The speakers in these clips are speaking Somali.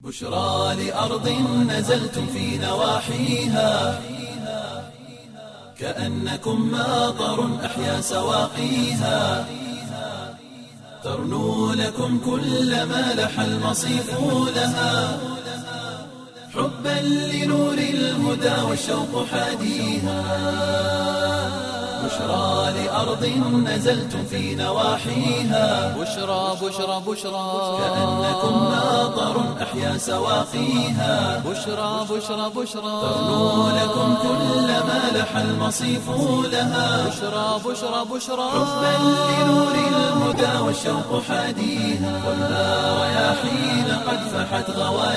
بشرى لأرض نزلتم في نواحيها كأنكم ماطر أحيا سواقيها ترنو لكم كل ما لح المصيف لها حبا لنور الهدى والشوق حاديها بشرى لأرض نزلتم في نواحيها بشرى بشرى بشرى كأنكم ماطر أحيا سواقيها بشرى بشرى بشرى ترنو لكم كل ما لح المصيف لها بشرى بشرى بشرى حبا لنور الهدى والشوق حاديها والنار رياحين قد فحت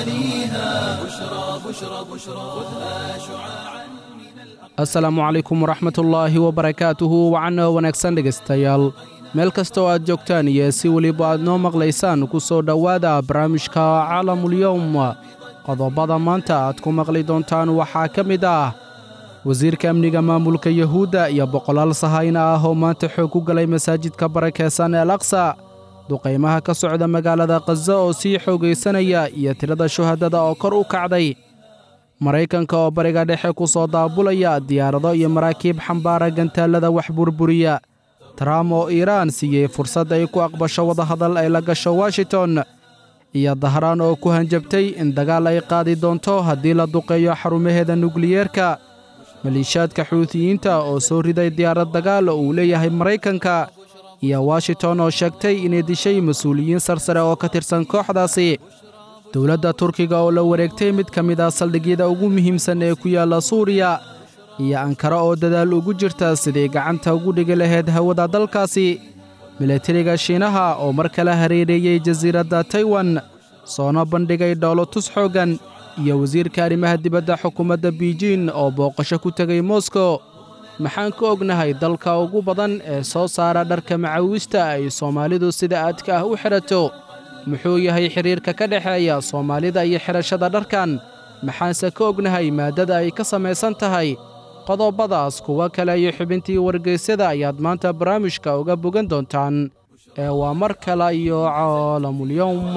غواليها بشرى بشرى بشرى خذها شعاعا asalaamu calaykum waraxmatullaahi wabarakaatuhu wacanoo wanaagsan dhegaystayaal meel kasta oo aad joogtaan iyo si weliba aad noo maqlaysaan ku soo dhowaada barnaamijka caalamulyowm qodobada maanta aad ku maqli doontaan waxaa ka mid ah wasiirka amniga maamulka yuhuudda iyo boqolaal sahayna ah oo maanta xoog ku galay masaajidka barakeysan ee alaqsa duqaymaha ka socda magaalada khaza oo sii xoogaysanaya iyo tirada shuhadada oo kor u kacday maraykanka oo bariga dhexe ku soo daabulaya diyaarado iyo maraakiib xambaara gantaallada wax burburiya trum oo iiraan siiyey fursad ay ku aqbasho wadahadal ay la gasho washington iyo dahraan oo ku hanjabtay in dagaal ay qaadi doonto haddii la duqeeyo xarumaheeda nukliyeerka maliishaadka xuutiyiinta oo soo riday diyaarad dagaal oo uu leeyahay maraykanka iyo washington oo sheegtay inay dishay mas-uuliyiin sarsare oo ka tirsan kooxdaasi dowladda turkiga oo la wareegtay mid ka mid ah saldhigyada ugu muhiimsan ee ku yaalla suuriya iyo ankara oo dadaal ugu jirta sidii gacanta ugu dhigi lahayd hawada dalkaasi milatariga shiinaha oo mar kale hareereeyey jasiiradda taiwan soona bandhigay dhoolotus xooggan iyo wasiirka arrimaha dibadda xukuumadda biijin oo booqasho ku tegay moskow maxaan ka ognahay dalka ugu badan ee soo saara dharka macawiista ay soomaalidu sida aadka ah u xidhato muxuu yahay xidhiirka ka dhexeeya soomaalida iyo xidhashada dharkan maxaanse ka ognahay maaddada ay ka samaysan tahay qodobadaas kuwa kale iyo xubintii wargeysyada ayaad maanta barnaamijka uga bogan doontaan ee waa mar kale iyo caalamulyowm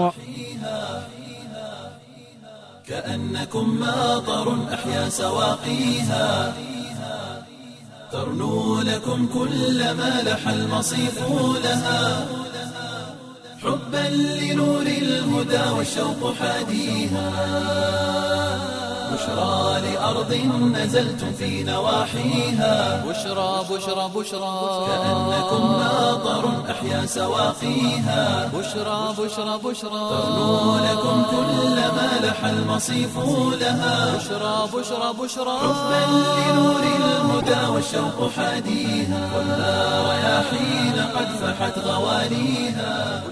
كأنكم ماطر أحيا سواقيها ترنو لكم كل ما لح المصيف لها حبا لنور الهدى والشوق حاديها بشرى لأرض نزلتم في نواحيها بشرى بشرى بشرى كأنكم ماطر أحيا سواقيها بشرى بشرى بشرى ترنو لكم كل ما لح المصيف لها بشرى بشرى بشرى حبا لنور الهدى والشوق حاديها والنار رياحين قد فحت غواليها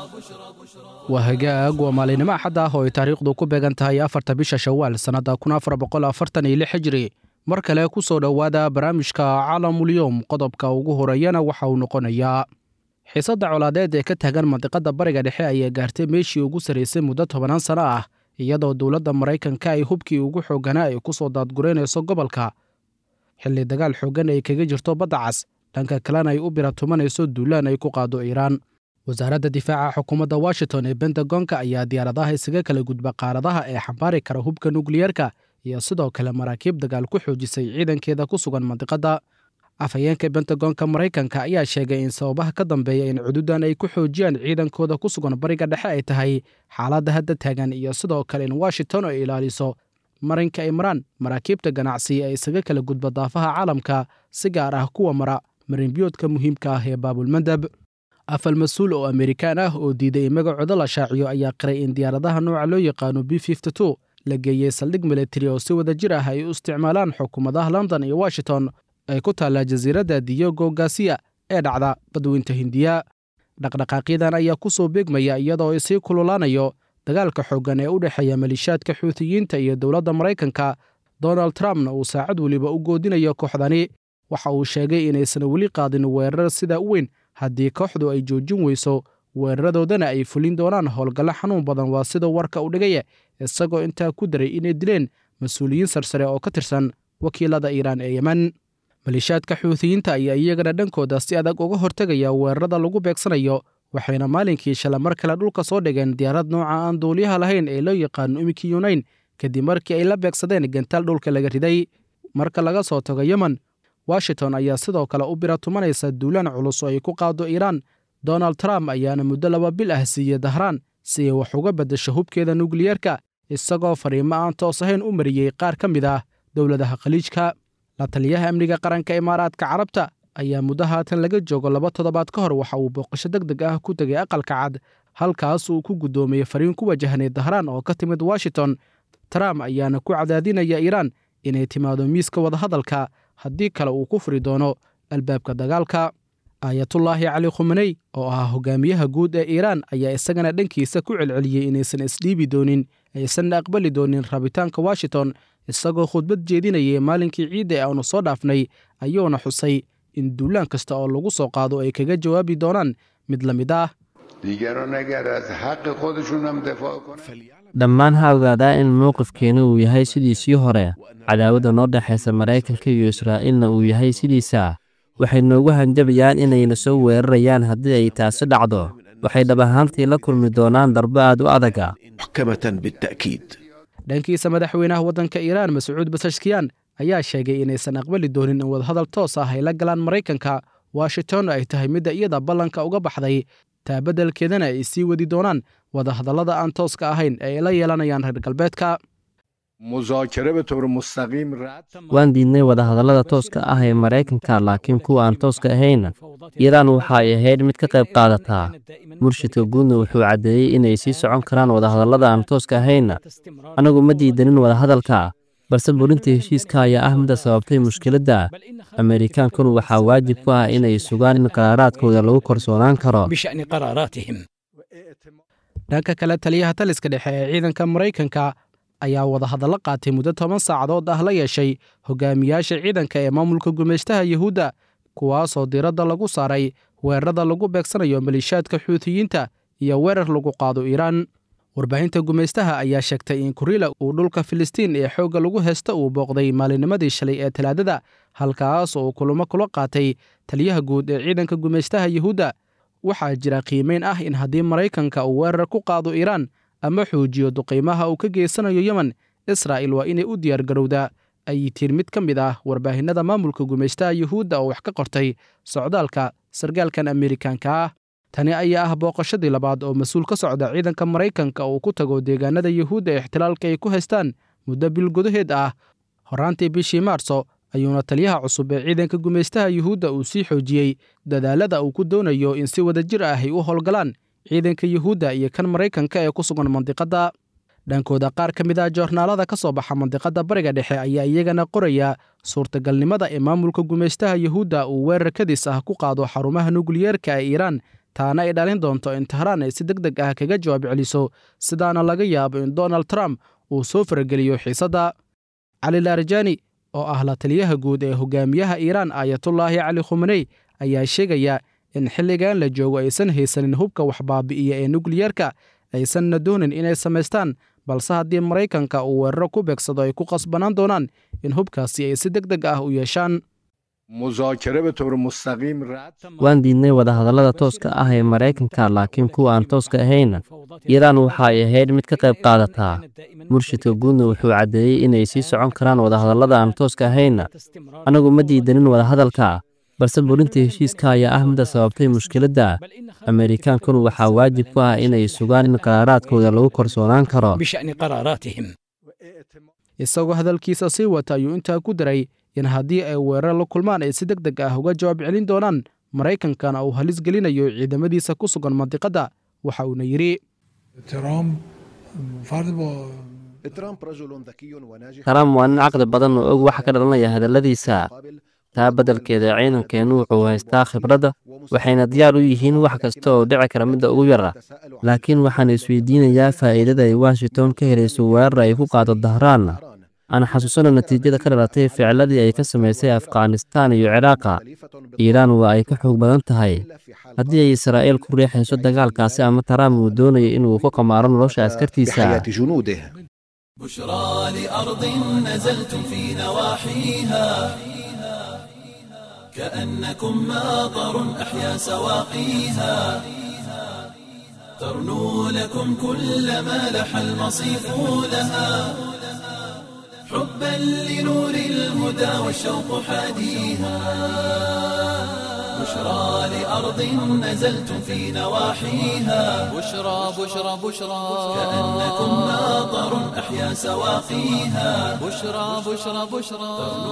waa hagaag waa maalinimo axad ah oo ay taariikhdu ku beegan tahay afarta bisha shawaal sannadda kun afar boqol afartan iyo lix hijri mar kale ku soo dhowaada barnaamijka caalamulyowm qodobka ugu horeeyana waxa uu noqonayaa xiisadda colaadeed ee ka taagan mandiqadda bariga dhexe ayaa gaartay meeshii ugu sarraysay muddo tobanaan sanno ah iyadoo dowladda maraykanka ay hubkii ugu xoogganaa ay ku soo daadguraynayso gobolka xilli dagaal xooggan ay kaga jirto badda cas dhanka kalena ay u biratumanayso duulaan ay ku qaado iiraan wasaaradda difaaca xukuumadda washington ee bentagonka ayaa diyaaradaha isaga kala gudba qaaradaha ee xambaari kara hubka nukliyeerka iyo sidoo kale maraakiib dagaal ku xoojisay ciidankeeda ku sugan mandiqadda afhayeenka bentagonka maraykanka ayaa sheegay in sababaha ka dambeeya in cududan ay ku xoojiyaan ciidankooda ku sugan bariga dhexe ay tahay xaaladda hadda taagan iyo sidoo kale in washington ay ilaaliso marinka imraan maraakiibta ganacsi ee isaga kala gudba daafaha caalamka si gaar ah kuwa mara marinbiyoodka muhiimka ah ee baabulmandab afal mas-uul oo amerikaan ah oo diiday in magacooda la shaaciyo ayaa qiray in diyaaradaha nooca loo yaqaano b la geeyey saldhig militari oo si wada jir ah ay u isticmaalaan xukuumadaha london iyo washington ay ku taallaa jasiiradda diyogo gasiya ee dhacda badweynta hindiya dhaqdhaqaaqyadan ayaa ku soo beegmaya iyadoo ay sii kululaanayo dagaalka xooggan ee u dhexeeya maliishaadka xuutiyiinta iyo dowladda maraykanka donald trumpna uu saacad weliba u goodinayo kooxdani waxa uu sheegay inaysan weli qaadin weerar sidaa u weyn haddii kooxdu ay joojin weyso weeraradoodana ay fulin doonaan howlgallo xanuun badan waa sida warka u dhigaya isagoo intaa ku daray inay dileen mas-uuliyiin sarsare oo ka tirsan wakiilada iiraan ee yemen maliishaadka xuutiyiinta ayaa iyagana dhankooda si adag uga hortegaya weerarada lagu beegsanayo waxayna maalinkii shala mar kale dhulka soo dhigeen diyaarad nooca aan duuliyaha lahayn ee loo yaqaano imiki yunayn kadib markii ay la beegsadeen gantaal dhulka laga riday marka laga soo tago yemen washington ayaa sidoo kale u bira tumanaysa duulaan culus oo ay ku qaado iiraan donald trump ayaana muddo laba bil ah siiyey dahraan si ay wax uga beddasho hubkeeda nukliyeerka isagoo fariimo aan toos ahayn u mariyey qaar ka mid ah dowladaha khaliijka la taliyaha amniga qaranka imaaraadka carabta ayaa muddo haatan laga joogo laba toddobaad ka hor waxa uu booqasho deg deg ah ku tegay aqalka cad halkaas uu ku guddoomiyey fariin ku wajahnay dahraan oo ka timid washington trump ayaana ku cadaadinaya iiraan inay timaado miiska wadahadalka haddii kale uu ku furi doono albaabka dagaalka aayatullaahi cali khumaney oo ahaa hogaamiyaha guud ee iiraan ayaa isagana dhankiisa ku celceliyey inaysan isdhiibi doonin aysanna aqbali doonin rabitaanka washington isagoo khudbad jeedinayay maalinkii ciidda ee aanu soo dhaafnay ayuuna xusay in duulaan kasta oo lagu soo qaado ay kaga jawaabi doonaan mid la mid ah dhammaan ha ogaadaa in mowqifkeena uu yahay sidiisii hore cadaawadda noo dhexaysa maraykanka iyo israa'iilna uu yahay sidiisa waxay noogu hanjabayaan inayna soo weerarayaan haddii ay taasi dhacdo waxay dhab ahaantii la kulmi doonaan darbo aad u adaga dhankiisa madaxweynaha waddanka iiraan mascuud basashkiyan ayaa sheegay inaysan aqbali doonin in wadahadal toos ah ay la galaan maraykanka washington ay tahay midda iyada ballanka uga baxday taa beddelkeedana ay sii wadi doonaan wadahadallada aan tooska ahayn ee ay la yeelanayaan reer galbeedka waan diidnay wadahadallada tooska ah ee maraykanka laakiin kuwa aan tooska ahayn iiraan waxa ay ahayd mid ka qayb qaadataa murshidka guudna wuxuu caddeeyey inay sii socon karaan wadahadallada aan tooska ahayn anagu ma diidanin wadahadalka balse burinta heshiiska ayaa ah midda sababtay mushkiladda ameerikaankuna waxaa waajib ku ah inay sugaan in qaraaraadkooda lagu korsoonaan karo dhanka kale taliyaha taliska dhexe ee ciidanka maraykanka ayaa wadahadallo qaatay muddo toban saacadood ah la yeeshay hogaamiyaasha ciidanka ee maamulka gumaystaha yuhuudda kuwaasoo diiradda lagu saaray weerarada lagu beegsanayo maliishaadka xuutiyiinta iyo weerar lagu qaado iiraan warbaahinta gumaystaha ayaa sheegtay in kuriila uu dhulka filistiin ee xoogga lagu heysta uu booqday maalinimadii shalay ee talaadada halkaas oo uu kulamo kula qaatay taliyaha guud ee ciidanka gumaystaha yuhuudda waxaa jira qiimeyn ah in haddii maraykanka uu weerar ku qaado iiraan ama xoojiyo duqiimaha uu ka geysanayo yemen israa'il waa inay u diyaargarowdaa ay tiin mid ka mid ah warbaahinada maamulka gumaystaha yuhuudda oo wax ka qortay socdaalka sargaalkan ameerikaanka ah tani ayaa ah booqashadii labaad oo mas-uul ka socda ciidanka maraykanka uu ku tago deegaanada yuhuudda ee ixtilaalka ay ku haystaan muddo bil gudaheed ah horraantii bishii maarso ayuuna taliyaha cusub ee ciidanka gumaystaha yuhuudda uu sii xoojiyey dadaalada uu ku doonayo in si wadajir ah ay u howlgalaan ciidanka yuhuudda iyo kan maraykanka ee ku sugan mandiqadda dhankooda qaar ka mid ah joornaalada ka soo baxa mandiqadda bariga dhexe ayaa iyagana qoraya suurtagalnimada ee maamulka gumaystaha yuhuudda uu weerar kadis ah ku qaado xarumaha nukliyeerka ee iiraan taana ay dhalin doonto in tahraan ay si deg deg ah kaga jawaab celiso sidaana laga yaabo in donald trump uu soo farageliyo xiisadda cali laarjani oo ah la taliyaha guud ee hogaamiyaha iiraan aayatullaahi cali khumaney ayaa sheegaya in xilligan la joogo aysan haysanin hubka waxbaabi'iya ee nukliyeerka aysanna doonin inay samaystaan balse haddii maraykanka uu weeraro ku beegsado ay ku qasbanaan doonaan in hubkaasi ay si deg deg ah u yeeshaan waan diidnay wadahadallada tooska ah ee maraykanka laakiin kuwa aan tooska ahayn iiraan waxa ay ahayd mid ka qayb qaadataa murshidka guudna wuxuu caddeeyey inay sii socon karaan wadahadallada aan tooska ahayn anagu ma diidanin wadahadalka balse burinta heshiiska ayaa ah midda sababtay mushkiladda ameerikaankuna waxaa waajib ku ah inay sugaan in qaraaraadkooda lagu korsoonaan karo isagoo hadalkiisa sii wata ayuu intaa ku daray in haddii ay weerar la kulmaan ay si deg deg ah uga jawaab celin doonaan maraykankana uu halis gelinayo ciidamadiisa ku sugan mandiqadda waxa uuna yidhi trump waa nin caqli badan oo og waxa ka dhalanaya hadalladiisa taa beddelkeeda ciidankeennu wuxuu haystaa khibradda waxayna diyaar u yihiin wax kasta oo dhici kara midda ugu yara laakiin waxaan isweydiinayaa faa'iidada ay washington ka helayso weerar ay ku qaado dahraan aan xasuusano natiijada ka dhalatay ficiladii ay ka samaysay afghanistaan iyo ciraaqa iiraan waa ay ka xoog badan tahay haddii ay israa'iil ku riixayso dagaalkaasi ama trump uu doonayo inuu ku qamaaro nolosha askartiisa بشرى لأرض نزلتم في نواحيها كأنكم ماطر أحيا سواقيها ترنو لكم كل ما لح المصيف لها حبا لنور الهدى والشوق حاديها بشرى لأرض نزلتم في نواحيها بشرى بشرى بشرى كأنكم ماطر أحيا سواقيها بشرى بشرى بشرى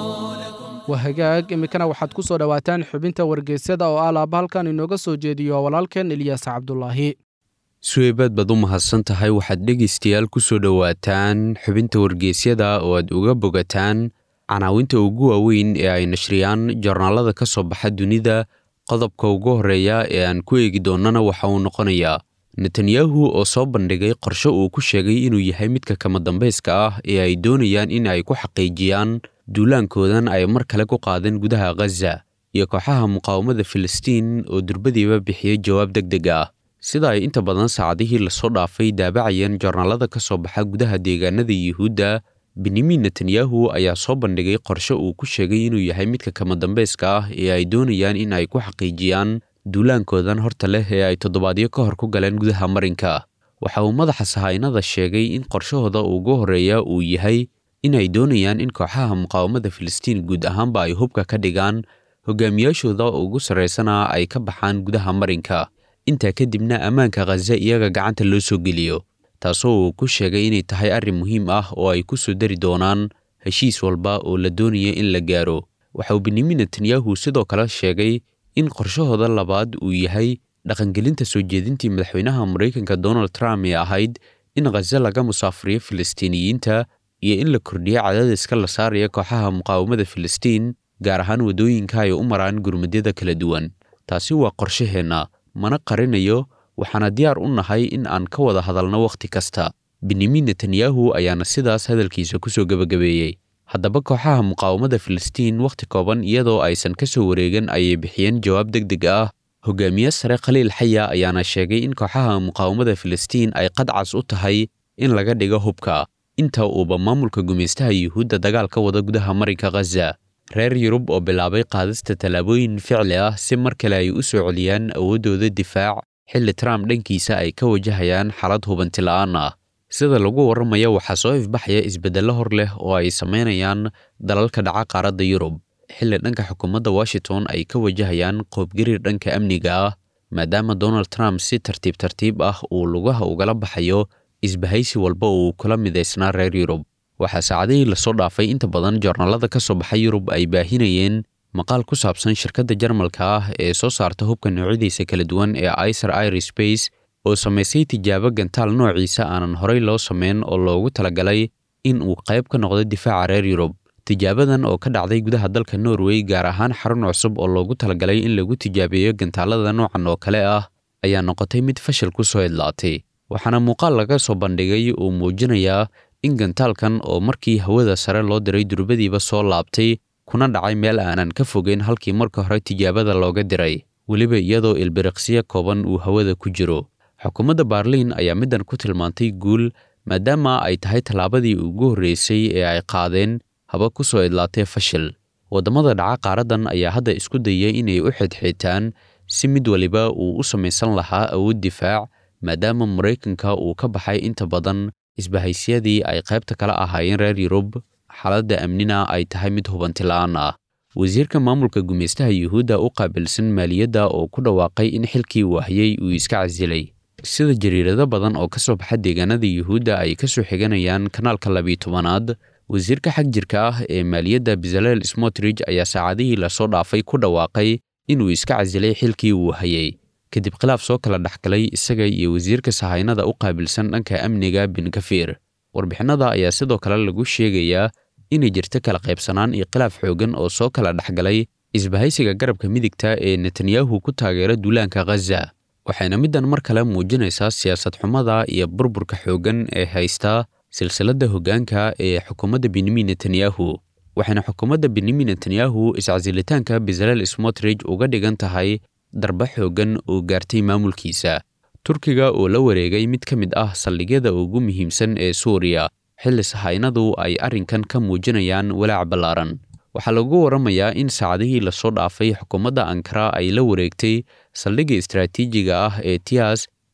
waa hagaag iminkana waxaad ku soo dhowaataan xubinta wargeysyada oo ah laaba halkan inooga soo jeediyo walaalkeen ilyaas cabdulaahi suweybaad baad u mahadsan tahay waxaad dhegaystayaal ku soo dhowaataan xubinta wargeysyada oo aad uga bogataan canaawinta ugu waaweyn ee ay nashriyaan joornaalada ka soo baxa dunida qodobka ugu horreeya ee aan ku eegi doonnana waxa uu noqonayaa netanyahu oo soo bandhigay qorshe uu ku sheegay inuu yahay midka kama dambayska ah ee ay doonayaan in ay ku xaqiijiyaan duulaankoodan ay mar kale ku qaadeen gudaha khaza iyo kooxaha muqaawamada filistiin oo durbadiiba bixiyey jawaab deg deg ah sida ay inta badan saacadihii lasoo dhaafay daabacayeen joornaalada ka soo baxa gudaha deegaanada yuhuudda benyamin netanyahu ayaa soo bandhigay qorshe uu ku sheegay inuu yahay midka kama dambayska ah ee ay doonayaan in ay ku xaqiijiyaan duulaankoodan horta leh ee ay toddobaadyo ka hor ku galeen gudaha marinka waxa uu madaxa sahaynada sheegay in qorshahooda ugu horreeya uu yahay inay doonayaan in kooxaha muqaawamada filistiin guud ahaanba ay hubka ka dhigaan hogaamiyaashooda ugu sarraysana ay ka baxaan gudaha marinka intaa kadibna ammaanka khaza iyaga gacanta loo soo geliyo taasoo uu ku sheegay inay tahay arrin muhiim ah oo ay ku soo dari doonaan heshiis walba oo la doonaya in la gaaro waxa uu benyamin netanyahu sidoo kale sheegay in qorshahooda labaad uu yahay dhaqangelinta soo jeedintii madaxweynaha maraykanka donald trump ee ahayd in khaza laga musaafuriyo filistiiniyiinta iyo in la kordhiyo cadaadiska la saaraya kooxaha muqaawamada filistiin gaar ahaan waddooyinka ay u maraan gurmadyada kala duwan taasi waa qorshaheenna mana qarinayo waxaana diyaar u nahay in aan ka wada hadalno wakhti kasta benyamin netanyahu ayaana sidaas hadalkiisa ku soo gebagabeeyey haddaba kooxaha muqaawamada filistiin wakhti kooban iyadoo aysan ka soo wareegan ayay bixiyeen jawaab deg deg ah hogaamiye sare khaliil xaya ayaana sheegay in kooxaha muqaawamada filistiin ay qadcas u tahay in laga dhigo hubka inta uuba maamulka gumaystaha yuhuudda dagaal ka wada gudaha marinka khaza reer yurub oo bilaabay qaadista tallaabooyin ficli ah si mar kale ay u soo celiyaan awooddooda difaac xilli trump dhankiisa ay ka wajahayaan xaalad hubanti la'aan ah sida lagu warramaya waxaa soo ifbaxaya isbeddello hor leh oo ay samaynayaan dalalka dhaca qaaradda yurub xilli dhanka xukuumadda washington ay ka wajahayaan qoobgariir dhanka amniga ah maadaama donald trump si tartiib tartiib ah uu lugaha ugala baxayo isbahaysi walba uu kula midaysnaa reer yurub waxaa saacadihii lasoo dhaafay inta badan joornaalada ka soo baxay yurub ay baahinayeen maqaal ku saabsan shirkadda jarmalka ah ee soo saarta hubka noocyadiisa kala duwan ee icer irispace oo samaysay tijaabo gantaal noociisa aanan horey loo samayn oo loogu talagalay in uu qayb ka noqdo difaaca reer yurub tijaabadan oo ka dhacday gudaha dalka norway gaar ahaan xarun cusub oo loogu talagalay in lagu tijaabiyo gantaalada noocan oo kale ah ayaa noqotay mid fashil ku soo idlaatay waxaana muuqaal laga soo bandhigay uu muujinayaa in gantaalkan oo markii hawada sare loo diray durbadiiba soo laabtay kuna dhacay meel aanan ka fogeyn halkii marka hore tijaabada looga diray weliba iyadoo ilbiriqsiyo kooban uu hawada ku jiro xukuumadda baarliin ayaa middan ku tilmaantay guul maadaama ay tahay tallaabadii ugu horreysay ee ay qaadeen haba ku soo idlaatay fashil waddamada dhaca qaaraddan ayaa hadda isku dayay inay u xidhxidtaan si mid waliba uu u samaysan lahaa awood difaac maadaama maraykanka uu ka baxay inta badan isbahaysyadii ay qaybta kala ahaayeen reer yurub xaaladda amnina ay tahay mid hubanti la'aan ah wasiirka maamulka gumaystaha yuhuudda u qaabilsan maaliyadda oo ku dhawaaqay in xilkii uu hayay uu iska casilay sida jariirado badan oo ka soo baxa deegaanada yuhuudda ay ka soo xiganayaan kanaalka labiyi tobanaad wasiirka xag jirka ah ee maaliyadda bezalel smotrich ayaa saacadihii lasoo dhaafay ku dhawaaqay inuu iska casilay xilkii uu hayay kadib khilaaf soo kala dhexgalay isaga iyo wasiirka sahaynada u qaabilsan dhanka amniga bin kafiir warbixinada ayaa sidoo kale lagu sheegayaa inay jirto kala qaybsanaan iyo khilaaf xooggan oo soo kala dhexgalay isbahaysiga garabka midigta ee netanyahu ku taageera duulaanka khaza waxayna middan mar kale muujinaysaa siyaasad xumada iyo burburka xooggan ee haysta silsiladda hoggaanka ee xukuumadda benyamin netanyahu waxayna xukuumadda benyamin netanyahu iscasilitaanka bezalel smotrich uga dhigan tahay darba xooggan oo gaartay maamulkiisa turkiga oo la wareegay mid ka mid ah saldhigyada ugu muhiimsan ee suuriya xilli sahaynadu ay arrinkan ka muujinayaan walaac ballaaran waxaa lagu warramayaa in saacadihii lasoo dhaafay xukuumadda ankara ay la wareegtay saldhigga istaraatiijiga ah ee tiyas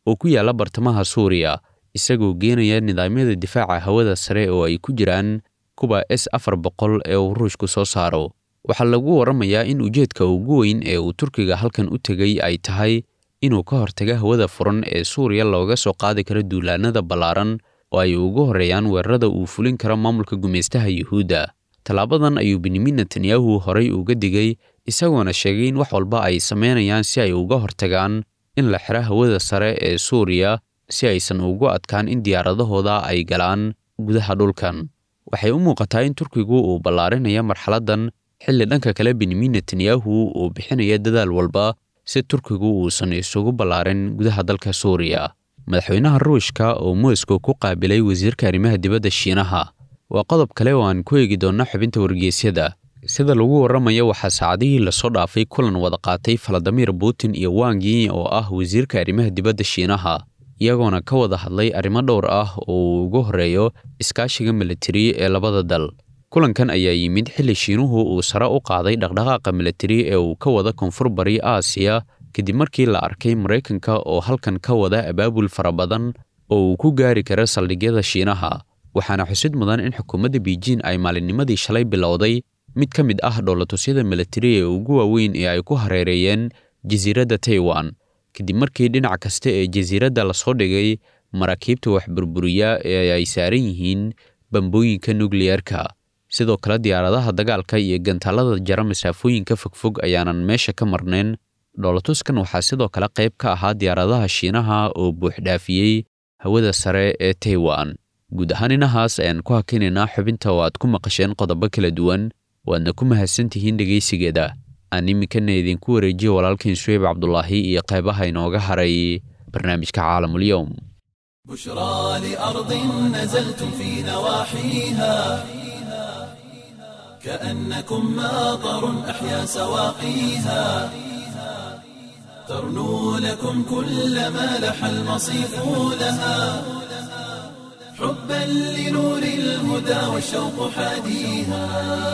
oo ku yaalla bartamaha suuriya isagoo geenaya nidaamyada difaaca hawada sare oo ay ku jiraan kuwa s afar boqol ee uu ruushku soo saaro waxaa lagu warramayaa in ujeedka ugu weyn ee uu turkiga halkan u tegay ay tahay inuu ka hortaga hawada furan ee suuriya looga soo qaadi karo duulaanada ballaaran oo ay ugu horreeyaan weerarada uu fulin karo maamulka gumaystaha yuhuudda tallaabadan ayuu benyamin netanyahu horay uga digay isagoona sheegay in wax walba ay samaynayaan si ay uga hortagaan in la xiro hawada sare ee suuriya si aysan ugu adkaan in diyaaradahooda ay galaan gudaha dhulkan waxay u muuqataa in turkigu uu ballaarinaya marxaladdan xilli dhanka kale benyamin netanyahu uu bixinaya dadaal walba si turkigu uusan isugu ballaarin gudaha dalka suuriya madaxweynaha ruushka oo moscow ku qaabilay wasiirka arrimaha dibadda shiinaha waa qodob kale oo aan ku eegi doonno xubinta wargeysyada sida lagu warramayo waxaa saacadihii lasoo dhaafay kulan wada qaatay faladimir putin iyo wangi oo ah wasiirka arrimaha dibadda shiinaha iyagoona ka wada hadlay arrimo dhowr ah oo uu ugu horreeyo iskaashiga militari ee labada dal kulankan ayaa yimid xilli shiinuhu uu sare u qaaday dhaqdhaqaaqa militari ee uu ka wada koonfur bari aasiya kadib markii la arkay maraykanka oo halkan ka wada abaabul fara badan oo uu ku gaari karo saldhigyada shiinaha waxaana xusid mudan in xukuumadda beijing ay maalinnimadii shalay bilowday mid ka mid ah dhoolatusyada militari ee ugu waaweyn ee ay ku hareereeyeen jasiiradda taiwan kadib markii dhinac kasta ee jasiiradda lasoo dhigay maraakiibta waxburburiya ee ay saaran yihiin bambooyinka nukliyerka sidoo kale diyaaradaha dagaalka iyo gantaalada jara masaafooyinka fogfog ayaanan meesha ka marnayn dhoolatuskan waxaa sidoo kale qayb ka ahaa diyaaradaha shiinaha oo buuxdhaafiyey hawada sare ee taiwan guud ahaan inahaas ayaan ku hakinaynaa xubinta oo aad ku maqasheen qodobo kala duwan waadna ku mahadsantihiin dhegaysigeeda aan iminkana idinku wareejiye walaalkiin suweyb cabdulaahi iyo qaybaha inooga haray barnaamijka caalamulyoum بشرى لأرض نزلتم في نواحيها كأنكم ماطر أحيا سواقيها ترنو لكم كل ما لح المصيف لها حبا لنور الهدى والشوق حاديها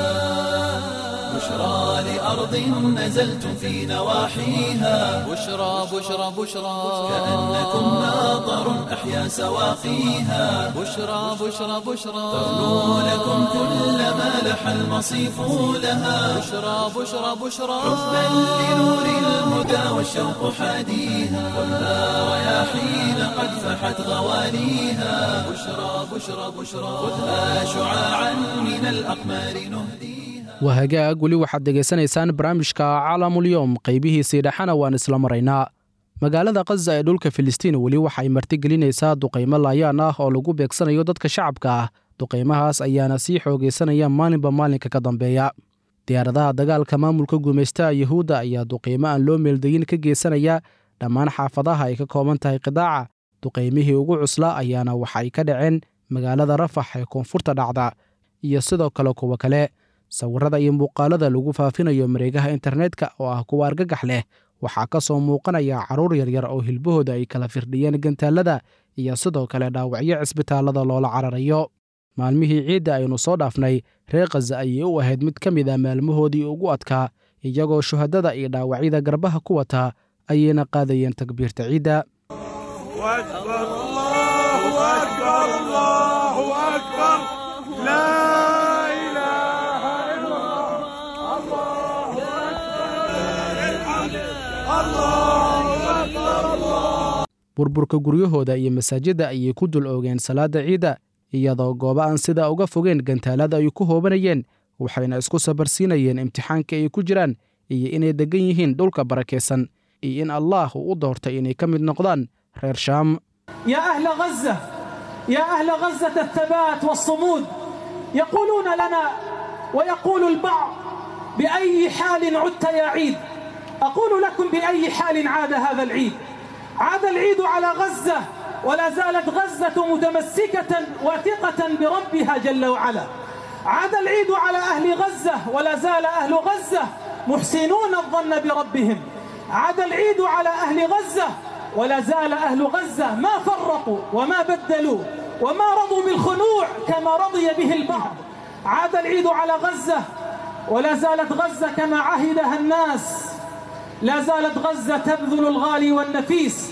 بشرى لأرض نزلتم في نواحيها بشرى بشرى بشرى كأنكم ماطر أحيا سواقيها بشرى بشرى بشرى ترنو لكم كل ما لح المصيف لها بشرى بشرى بشرى حبا لنور الهدى والشوق حاديها والنار رياحين قد فحت غواليها بشرى بشرى بشرى خذها شعاعا من الأقمار نهديها waa hagaag weli waxaad dhegaysanaysaan barnaamijka caalamulyoom qaybihiisii dhexana waan isla maraynaa magaalada khaza ee dhulka filistiin weli waxay martigelinaysaa duqaymo laayaan ah oo lagu beegsanayo dadka shacabka ah duqaymahaas ayaana sii xoogaysanaya maalinba maalinka ka dambeeya diyaaradaha dagaalka maamulka gumaystaha yuhuudda ayaa duqaymo aan loo meeldayin ka geysanaya dhammaan xaafadaha ay ka kooban tahay qidaaca duqaymihii ugu cusla ayaana waxay ka dhaceen magaalada rafax ee koonfurta dhacda iyo sidoo kale kuwa kale sawirada iyo muuqaalada lagu faafinayo mareegaha internetka oo ah kuwa argagax leh waxaa ka soo muuqanaya carruur yaryar oo hilbahooda ay kala firdhiyeen gantaalada iyo sidoo kale dhaawacyo cisbitaallada loola cararayo maalmihii ciidda aynu soo dhaafnay reer khaza ayay u ahayd mid ka mid a maalmahoodii ugu adkaa iyagoo shuhadada iyo dhaawacyada garbaha ku wataa ayayna qaadayeen takbiirta ciidda أكبر الله أكبر الله أكبر لا إله إلا الله الله أكبر الله burburka guryahooda iyo masaajidda ayay ku dul oogeen salaadda ciidda iyadoo goobo aan sidaa uga fogeen gantaalada ay ku hoobanayeen waxayna isku sabarsiinayeen imtixaanka ay ku jiraan iyo inay deggan yihiin dhulka barakaysan iyo in allaah uu u doortay inay ka mid noqdaan reer shaam يا أهل غزة يا أهل غزة الثبات والصمود يقولون لنا ويقول البعض بأي حال عدت يا عيد أقول لكم بأي حال عاد هذا العيد عاد العيد على غزة ولا زالت غزة متمسكة واثقة بربها جل وعلا عاد العيد على أهل غزة ولا زال أهل غزة محسنون الظن بربهم عاد العيد على أهل غزة ولا زال أهل غزة ما فرقوا وما بدلوا وما رضوا بالخنوع كما رضي به البعض عاد العيد على غزة ولا زالت غزة كما عهدها الناس لا زالت غزة تبذل الغالي والنفيس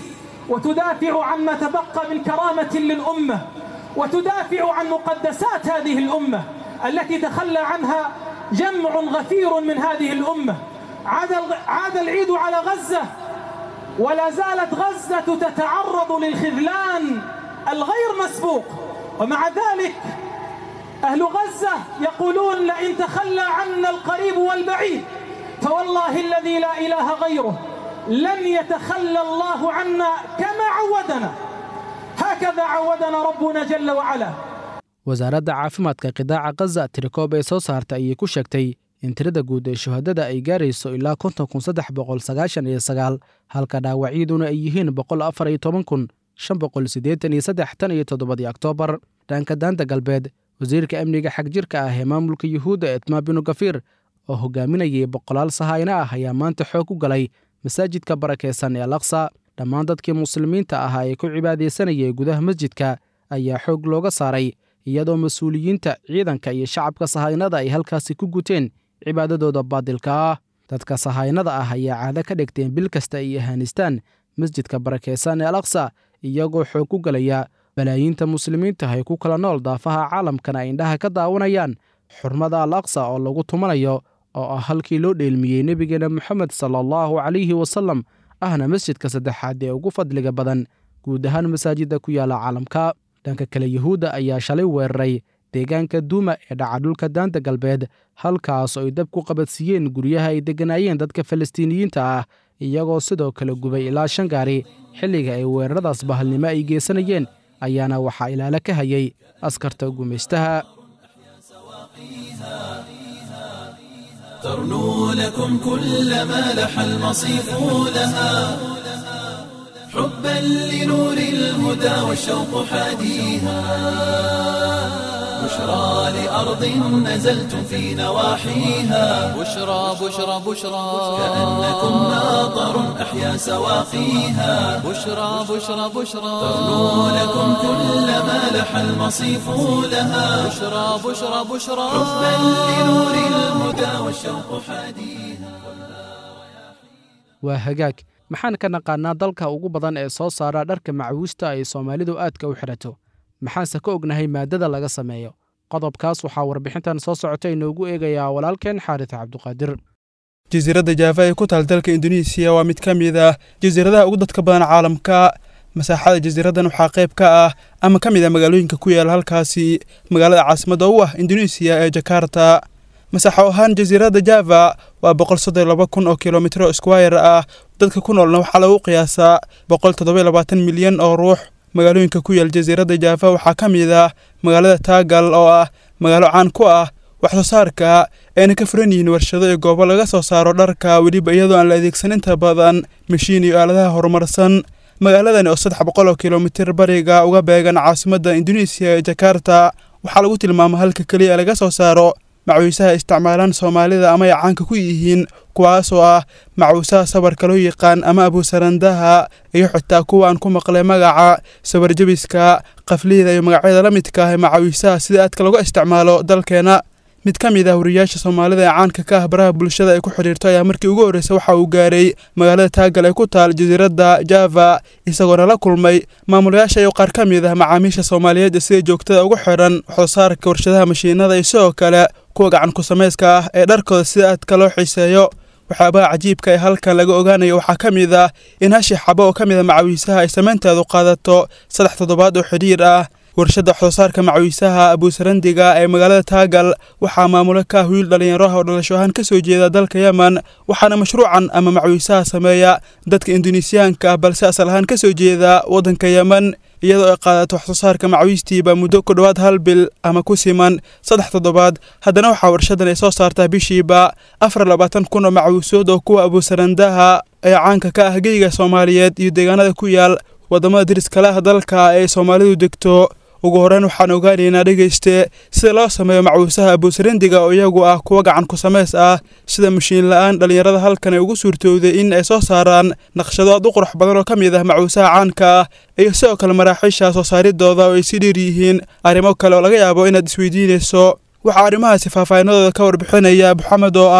وتدافع عن ما تبقى من كرامة للأمة وتدافع عن مقدسات هذه الأمة التي تخلى عنها جمع غفير من هذه الأمة عاد عاد العيد على غزة ولا زالت غزة تتعرض للخذلان الغير مسبوق ومع ذلك أهل غزة يقولون لئن تخلى عنا القريب والبعيد فوالله الذي لا إله غيره لن يتخلى الله عنا كما عودنا هكذا عودنا ربنا جل وعلا wasaaradda caafimaadka qidaaca khaza tirikoob ee soo saarta ayay ku sheegtay in tirada guud ee shuhadada ay gaarayso ilaa konton kun saddex boqol sagaashan iyo sagaal halka dhaawacyaduna ay yihiin boqol afar iyo toban kun shan boqol siddeetan iyo saddex tan iyo toddobadii oktoobar dhanka daanta galbeed wasiirka amniga xagjirka ah ee maamulka yuhuudda etmaa binu gafiir oo hogaaminayay boqolaal sahayna ah ayaa maanta xoog u galay masaajidka barakaysan ee alaqsa dhammaan dadkii muslimiinta ahaa ee ku cibaadaysanayay gudaha masjidka ayaa xoog looga saaray iyadoo mas-uuliyiinta ciidanka iyo shacabka sahaynada ay halkaasi ku guteen cibaadadooda baadilka ah dadka sahaynada ah ayaa caado ka dhigteen bil kasta ay ahaanistaan masjidka barakaysan ee alaqsa iyagoo xoog ku galaya balaayiinta muslimiinta ay ku kala nool daafaha caalamkana ay indhaha ka daawanayaan xurmada al aqsa oo lagu tumanayo oo ah halkii loo dheelmiyey nebigeena moxamed sala allahu calayhi wasallam ahna masjidka saddexaad ee ugu fadliga badan guud ahaan masaajidda ku yaala caalamka dhanka kale yuhuudda ayaa shalay weeraray deegaanka duuma ee dhaca dhulka daanta galbeed halkaas oo ay dab ku qabadsiiyeen guryaha ay degganaayeen dadka falastiiniyiinta ah iyagoo sidoo kale gubay ilaa shan gaari xilliga ay weeraradaas bahalnimo ay geysanayeen ayaana waxaa ilaalo ka hayay askarta gumaystaha ترنو لكم كل ما لح المصيف لها حبا لنور الهدى والشوق حاديها بشرى لأرض نزلتم في نواحيها بشرى بشرى بشرى كأنكم ناظر أحيا سواقيها بشرى بشرى بشرى ترنو لكم كل ما لح المصيف لها بشرى بشرى بشرى حبا لنور الهدى والشوق حاديها waa hagaag maxaan ka naqaannaa dalka ugu badan ee soo saara dharka macawiista ay soomaalidu aadka u xidhato maxaanse ka ognahay maaddada laga sameeyo qodobkaas waxaa warbixintan soo socota inoogu eegayaa walaalkeen xaaris cabduqaadir jasiiradda jaafa ee ku taal dalka induneisiya waa mid ka mid ah jasiiradaha ugu dadka badan caalamka masaaxada jasiiraddan waxaa qayb ka ah ama ka mid ah magaalooyinka ku yaala halkaasi magaalada caasimadda u ah induneisiya ee jakarta masaaxo ahaan jasiiradda java waa boqol soddon laba kun oo kilomitro squire ah dadka ku noolna waxaa lagu qiyaasaa boqol toddoba labaatan milyan oo ruux magaalooyinka ku yaal jasiiradda jaafa waxaa ka mid ah magaalada taagal oo ah magaalo caan ku ah wax soo saarka ayna ka furan yihiin warshado iyo goobo laga soo saaro dharka weliba iyadoo aan la adeegsan inta badan mashiin iyo aaladaha horumarsan magaaladani oo saddex boqol oo kilomitir bariga uga beegan caasimadda induneisiya ee jakarta waxaa lagu tilmaama halka keliya ee laga soo saaro macawiisaha isticmaalaan soomaalida ama ay caanka ku yihiin kuwaasoo ah macawiisaha sabarka loo yaqaan ama abuusarandaha iyo xitaa kuwa aan ku maqlay magaca sabarjabiska qaflihida iyo magacyada la midka ah ee macawiisaha sida aadka lagu isticmaalo dalkeena mid ka mid ah wariyaasha soomaalida ee caanka ka ah baraha bulshada ay ku xidhiirto ayaa markii ugu horreysay waxa uu gaaray magaalada taagal ee ku taal jasiiradda java isagoona la kulmay maamulayaasha iyo qaar ka mid ah macaamiisha soomaaliyeed ee sida joogtada ugu xidhan waxsoo saarka warshadaha mashiinada iyo sidoo kale kuwa gacan ku samayska ah ee dharkooda sida aadka loo xiiseeyo waxyaabaha cajiibka ee halkan laga ogaanayo waxaa ka mid ah in hashi xabo oo ka mid a macawiisaha ay samaynteedu qaadato saddex toddobaad oo xidhiir ah warshadda waxsoo saarka macawiisaha abuusarandiga ee magaalada taagal waxaa maamulo ka ah wiil dhallinyaro ah oo dhalasho ahaan ka soo jeeda dalka yemen waxaana mashruucan ama macawiisaha sameeya dadka induneisiyaanka ah balse asal ahaan ka soo jeeda waddanka yemen iyadoo ay qaadato waxsoo saarka macawiistiiba muddo ku dhowaad hal bil ama ku siman saddex toddobaad haddana waxaa warshadan ay soo saartaa bishiiba afar labaatan kun oo macawiisood oo kuwa abuusarandaha ee caanka ka ah geyga soomaaliyeed iyo deegaanada ku yaal waddamada deriskale ah dalka ee soomaalidu degto ugu horreyn waxaan ogaanaynaa dhegayste sida loo sameeyo macawiisaha abuusarandiga oo iyagu ah kuwa gacan ku samays ah sida mashiin la-aan dhallinyarada halkan ay ugu suurtowday in ay soo saaraan naqshado aad u qurux badan oo ka mid ah macawiisaha caanka ah iyo sidoo kale maraaxiisha soo saaridooda oo ay si dheer yihiin arrimo kale oo laga yaabo inaad isweydiinayso waxaa arrimahaasi faahfaahinadooda ka warbixinaya maxamed oo ah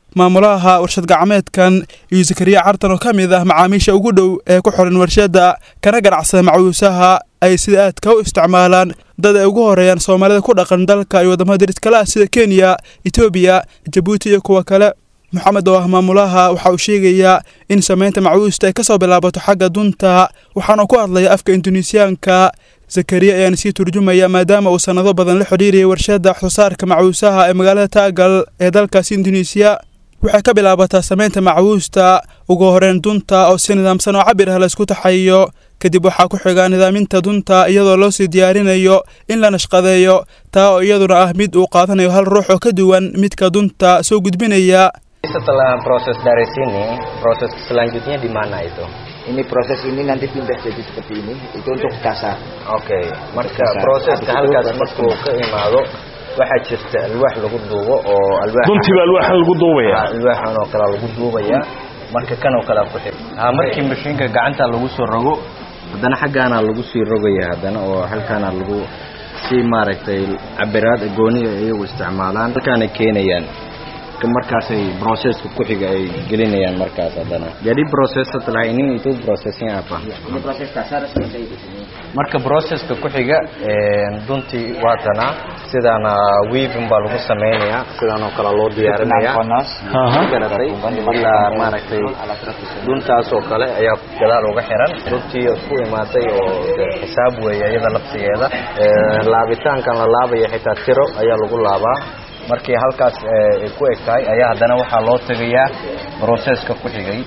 maamulaha warshad gacmeedkan iyo zakariya cartan oo ka mid ah macaamiisha ugu dhow ee ku xiran warshadda kana ganacsada macawiisaha ay sida aadka u isticmaalaan dad ay ugu horeeyaan soomaalida ku dhaqan dalka iyo waddamada deris kale ah sida kenya etoobiya jabuuti iyo kuwa kale moxamed oo ah maamulaha waxa uu sheegayaa in samaynta macawiista ay ka soo bilaabato xagga dunta waxaana ku hadlaya afka induneisiyaanka zakariya ayaana sii turjumaya maadaama uu sannado badan la xidhiirayay warshadda waxsoosaarka macawiisaha ee magaalada taagal ee dalkaasi induneisiya waxay ka bilaabataa samaynta macawiista ugu horeyn dunta oo si nidaamsan oo cabir ah la isku taxayo kadib waxaa ku xiga nidaaminta dunta iyadoo loo sii diyaarinayo in la nashqadeeyo taa oo iyaduna ah mid uu qaadanayo hal ruux oo ka duwan midka dunta soo gudbinaya Setelah proses dari sini, proses selanjutnya di mana itu? Ini proses ini nanti pindah jadi seperti ini. Itu untuk dasar. Oke, marka Dasar. proseska Habis itu halkaas baru markuu ka imaado waxaa jirta alwaax lagu duubo oo alwaax Duntii baa alwaaxan lagu duubaya? Ah, alwaaxan oo kale lagu duubaya marka kan oo kale ku xir ha markii mashiinka gacanta lagu soo rogo haddana xaggaana lagu sii rogaya haddana oo halkaana lagu si maaragtay cabiraad gooniya iyagu isticmaalaan halkaana keenayaan Ka markaasay proseska ku xiga ay gelinayaan markaas haddana jadi proses setelah ini itu prosesnya apa Ini proses dasar seperti itu. Ini. marka proceska ku xiga een, duntii waatana sidaana weaving baa lagu samaynayaa sidaan oo kale loo diyaarinayaa Panas. garatay ilaa maaragtay duntaas oo kale ayaa gadaal uga xiran duntii isku imaatay oo dee xisaab weeye iyada lafsigeeda Ee, laabitaankan la laabaya xitaa tiro ayaa lagu laabaa markii halkaas ee, ay ku eg tahay ayaa haddana waxaa loo tegayaa proceska ku xigay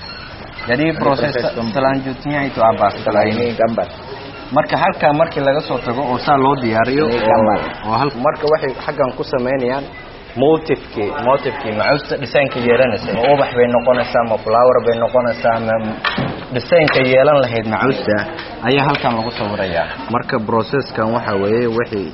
jadi proses selanjutnya itu apa setelah ini Ini gambar. marka halkaa markii laga soo tago oo saa loo diyaariyo Ini oo gambar. oo hal marka waxay xaggan ku samaynayaan motifkii motifkii macuusta dhisaankii yeelanaysa ma ubax bay noqonaysaa ma flower bay noqonaysaa ma dhisaynka yeelan lahayd macuusta ayaa halkan lagu sawirayaa marka processkan waxa weeye wixii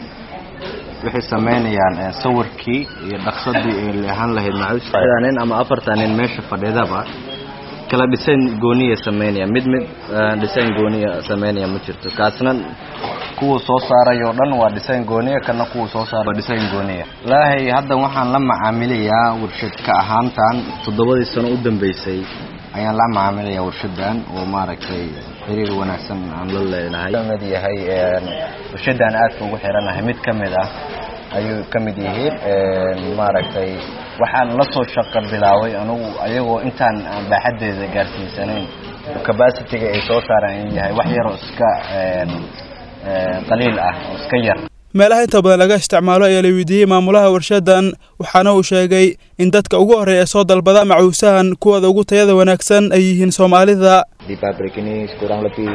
waxay samaynayaan eh, sawirkii iyo dhaqsadii ay leehan lahayd macuusta Saddexdaa nin ama afartan nin meesha fadhidaba kala dhisayn gooniya sameynaya mid mid eh, dhisayn gooniya sameynaya ma jirto kaasna kuwa soo saarayo dhan waa dhisayn gooniya kana kuwa soo saara waa dhisayn gooniya ilaahay hadda waxaan la macaamilayaa warshad ka ahaantan toddobadii sano u dambeysay ayaan la macaamilayaa warshadan oo maaragtay xiriir wanaagsan aan la leenahay kamid yahay een, warshadan aadka ugu xiranahay mid ka mid ah ayuu ka mid yihiin een, maaragtay waxaan la soo shaqo bilaabay anugu ayagoo intaan aan baaxadeeda gaarsiisanayn capacity-ga ay soo saaraan inuu yahay wax yaroo iska een, een, qaliil ah oo iska yar meelaha inta badan laga isticmaalo ayaa la weydiiyey maamulaha warshadan waxaana uu sheegay in dadka ugu horreeya ee soo dalbada macuusahan kuwooda ugu tayada wanaagsan ay yihiin soomaalida Di pabrik ini kurang lebih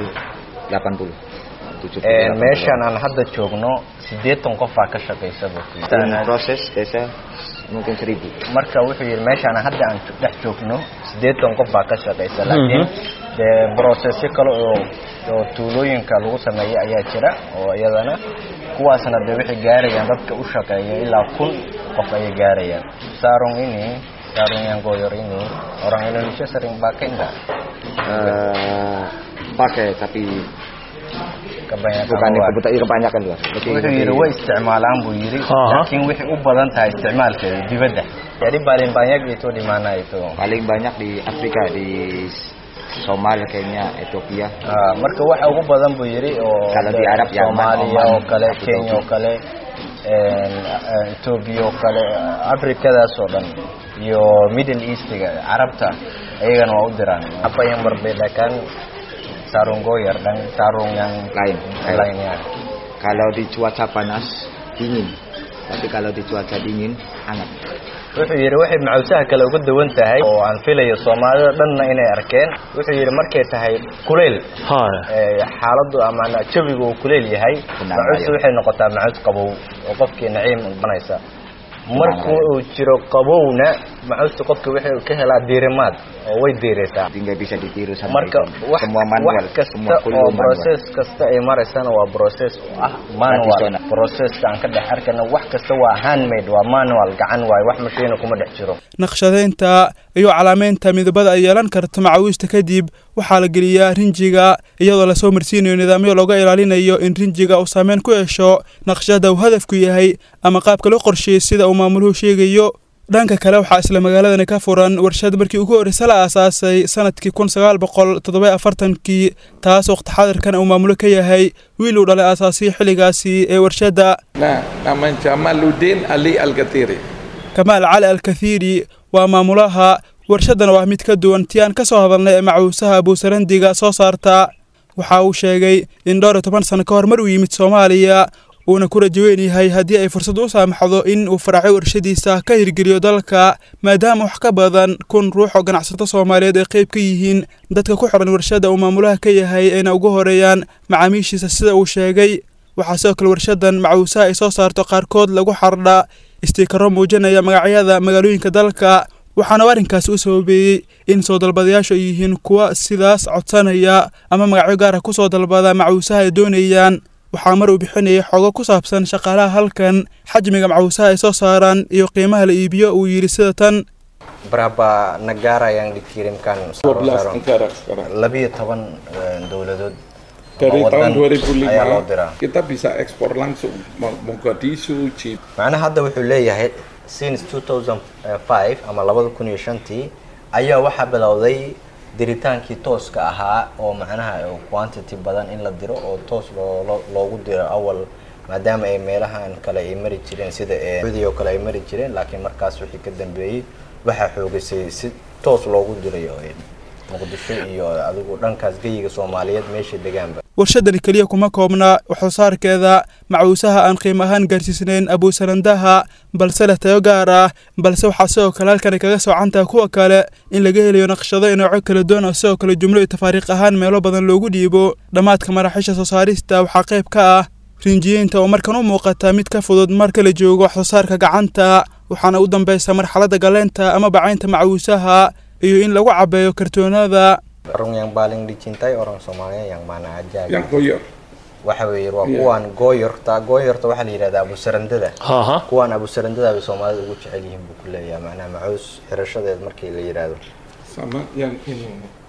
80. 70. Een, meeshan aan hadda joogno siddeetan qof baa ka shaqaysa buu ku yidhi. Dan proses desa mungkin 1000. marka wuxuu yidhi meeshaan hadda aan jo- dhex joogno siddeetan qof baa ka shaqaysa laakiin dee brocessyo kale oo oo tuulooyinka lagu sameeya ayaa jira oo iyadana kuwaasna dee waxay gaarayaan dadka u shaqeeya ilaa kun qof ayay gaarayaan sarung ini sarung yang goyor ini orang Indonesia sering pakai enggak Eh, pakai tapi kebanyakan bukan luar. kebutuhan iya, kebanyakan luar. Lebih- wuxuu yidhi lebih- way isticmaalaan buu yidhi Aha. laakiin waxay u badan tahay isticmaalkeeda dibadda jadi paling banyak itu di mana itu paling banyak di Afrika di Somalia, Kenya, Ethiopia. Ah, marka waxa ugu badan buu yidhi oo Kala di Arab, Yaman, Soomaaliya Oman, oo kale Abu Kenya oo Dhabi. kale een, eh, Ethiopia oo kale Afrikadaas oo dhan iyo Middle Eastiga Carabta ayagana waa u diraan apa yang membedakan sarung goyar dan sarung yang Lain. lainnya Kalau di cuaca panas dingin, tapi kalau di cuaca dingin hangat. wuxuu yidhi waxay macawsaha kale uga duwan tahay oo aan filayo soomaalida dhanna inay arkeen wuxuu yidhi markay tahay kuleyl haya ee, xaaladdu ama jawigu uu kuleyl yahay Kunaan macuusta waayo. waxay noqotaa macuus qabow oo qofkii naciim banaysa markuu waayo. uu jiro qabowna macuusta qofka waxay ka helaa diirimaad oo way diiraysaa Jadi nggak bisa ditiru sama marka itu. wax semua manual, wax kasta semua kuliah oo manual. process kasta ay maraysana waa process oo ah manual Traditional. processka aan ka dhex arkana wax kasta waa handmade waa manual gacan waaye wax mashiina kuma dhex jiro naqshadeynta iyo calaamaynta midabada ay yeelan karto macawiista kadib waxaa la geliyaa rinjiga iyadoo lasoo marsiinayo nidaamyo looga ilaalinayo in rinjiga uu saameyn ku yeesho naqshada uu hadafku yahay ama qaabka loo qorsheeyey sida uu maamuluhu sheegayo dhanka kale waxaa isla magaaladani ka furan warshad markii ugu horreysa la aasaasay sanadkii kun sagaal boqol toddoba afartankii taas waqti xadirkan uu maamulo ka yahay wiil uu dhalay aasaasiyey xilligaasi ee warshadda Nah, nama Jamaluddin Ali Al-Gatiri. kamaal cali alkathiiri waa maamulaha warshaddan waa mid ka duwan tii aan ka soo hadalnay ee macuusaha abuusarandiga soo saarta waxa uu sheegay in dhowr iyo toban sano ka hor mar uu yimid soomaaliya uuna ku rajo weyn yahay haddii ay fursad u saamaxdo in uu faracyo warshadiisa ka hirgeliyo dalka maadaama wax ka badan kun ruux oo ganacsato soomaaliyeed ay qayb ka yihiin dadka ku xiran warshadda uu maamulaha ka yahay ayna ugu horeeyaan macaamiishiisa sida uu sheegay waxaa sidoo kale warshaddan macuusaha ay soo saarto qaarkood lagu xardha istiikaro muujinaya magacyada magaalooyinka dalka waxaana uu arrinkaasi u sababeeyey in soo dalbadayaashu ay yihiin kuwa sidaas codsanaya ama magacyo gaara ku soo dalbada macuusaha ay doonayaan waxaa mar uu bixinayay xogo ku saabsan shaqaalaha halkan xajmiga macuusaha ay soo saaraan iyo qiimaha la iibiyo uu yidhi sida tan berapa negara yang dikirimkan 12 negara sekarang. Lebih toban eh, dowladood Dari ama tahun wadan ayaa loo diraa 2005 kita bisa ekspor langsung Mo- Mogadishu, Jib. macnaha hadda wuxuu leeyahay since 2005 ama labada kun iyo shantii ayaa waxaa bilowday diritaankii tooska ahaa oo macnaha eh, quantity badan in la diro oo toos loo- loo- loogu diro awal maadaama ay meelahan kale ay mari jireen sida ee Sacuudi oo kale ay mari jireen laakiin markaas wixii ka dambeeyey waxaa xoogisay si toos loogu dirayo eh, muqdisho iyo adigu dhankaas geyiga soomaaliyeed meesha degaanba warshaddani keliya kuma koobna waxsoosaarkeeda macuusaha aan qiimo ahaan gaarsiisnayn abuusarandaha balse leh tayo gaar ah balse waxaa sidoo kale halkani kaga soocantaha kuwa kale in laga helayo naqshado iyo noocyo kala duwan oo sidoo kale jumlo iyo tafaariiq ahaan meelo badan loogu dhiibo dhammaadka maraaxiisha soo saarista waxaa qayb ka ah rinjiyeynta oo markan u muuqata mid ka fudud marka la joogo waxsoosaarka gacanta waxaana u dambaysa marxaladda galeynta ama bacaynta macuusaha iyo in lagu cabeeyo kartoonada orang yang paling dicintai orang Somalia yang mana aja Yang gitu. goyor. waxa weeye waa Iya. kuwan gooyorta gooyorta waxaa la yidhahdaa abusarandada Aha. kuwan abusarandada bay soomaalida ugu jecel yihiin buu ku leeyahay macnaha macuus xirashadeed markii la yidhaahdo Sama yang ini.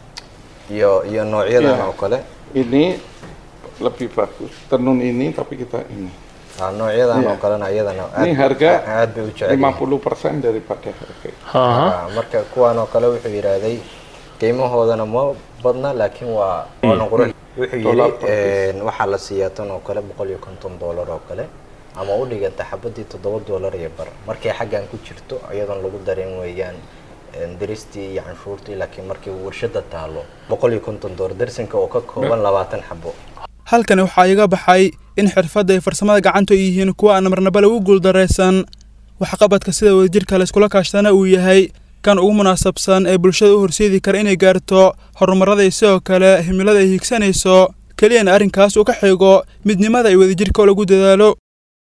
iyo iyo noocyadan Iya. oo kale Ini lebih bagus. Tenun ini tapi kita ini. ah, noocyadan Iya. oo kalena iyadana Ini aad harga aad bay u jecel yihiin 50% daripada harga. Ah, marka kuwan oo kale wuxuu yidhaahday qiimahoodana ma badna laakiin waa waana qurux wuxuu Dollar yidhi per piece. een, waxaa la siiyaa tan oo kale boqol iyo konton doolar oo kale ama u dhiganta xabadii toddoba doolar iyo bar markay xaggan ku jirto iyadoon lagu darin weeyaan een, diristii iyo canshuurtii laakiin markii warshada taalo boqol iyo konton doolar darsinka oo ka kooban labaatan xabo halkani waxaa iga baxay in xirfadda iyo farsamada gacanta ay yihiin kuwa aan marnaba lagu guuldaraysan waxqabadka sida wadajirka la iskula kaashtana uu yahay kan ugu munaasabsan ee bulshada u horseedi kara inay gaarto horumarada iyo sidoo kale himilada ay hiigsanayso keliyana arrinkaas uu ka xigo midnimada iyo wadajirka oo lagu dadaalo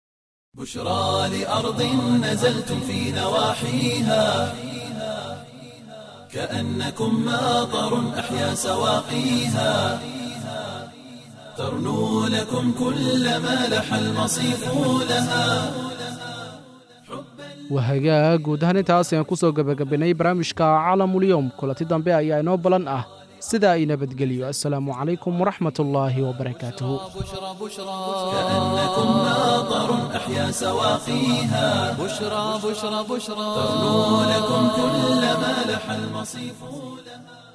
بشرى لأرض نزلتم في نواحيها كأنكم ماطر أحيا سواقيها ترنو لكم كل ما لح المصيف لها wahagaag guud ahaan intaas ayaan ku soo gebagabaynay barnaamijka caalamulyoom kulanti dambe ayaa inoo balan ah sida ay nabadgeliyo assalaamu calaykum waraxmat ullaahi wabarakaatuhu كأنكم ماطر أحيا سواقيها بشرى بشرى بشرى ترنو لكم كل ما لح المصيف لها